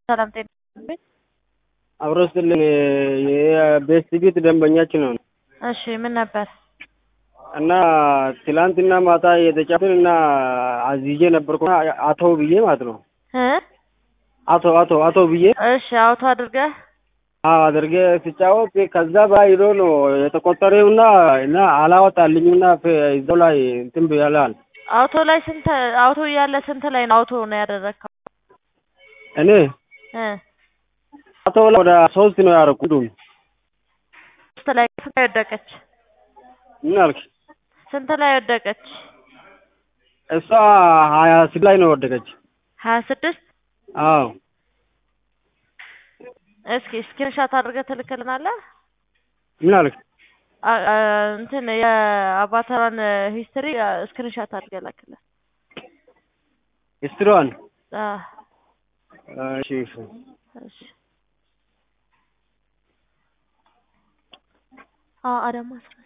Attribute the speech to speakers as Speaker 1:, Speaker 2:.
Speaker 1: ሰላም ጤና ይስጥልኝ።
Speaker 2: አብሮ ስጥልኝ የቤስት ቢት ደንበኛችን ነው
Speaker 1: እሺ ምን ነበር?
Speaker 2: እና ትላንትና ማታ የተጫወትን እና አዝዤ ነበርኩ አቶ ብዬ ማለት ነው።
Speaker 1: እ
Speaker 2: አቶ አቶ አቶ ብዬ
Speaker 1: እሺ አውቶ አድርገህ
Speaker 2: አዎ አድርጌ ስጫወት ከዛ በላይ ሄዶ ነው የተቆጠረውና እና አላወጣልኝምና እዛው ላይ እንትን ብያለል።
Speaker 1: አውቶ ላይ ስንት አውቶ እያለ ስንት ላይ ነው አውቶ ነው ያደረግከው?
Speaker 2: እኔ
Speaker 1: እ
Speaker 2: አቶ ላይ ወደ ሶስት ነው ያደረኩት።
Speaker 1: ስንት ላይ ስንት ላይ ወደቀች?
Speaker 2: ምን አልክ?
Speaker 1: ስንት ላይ ወደቀች?
Speaker 2: እሷ ሀያ ስድስት ላይ ነው ወደቀች።
Speaker 1: ሀያ ስድስት
Speaker 2: አዎ
Speaker 1: እስኪ ስክሪንሻት አድርገህ ትልክልናለህ?
Speaker 2: ምን አልክ?
Speaker 1: አ- አ- እንትን የአባተራን ሂስትሪ ስክሪንሻት አድርገህ ላክልን።
Speaker 2: ስትሯን
Speaker 1: አዎ
Speaker 2: እሺ እሺ
Speaker 1: እሺ አዎ አዳማ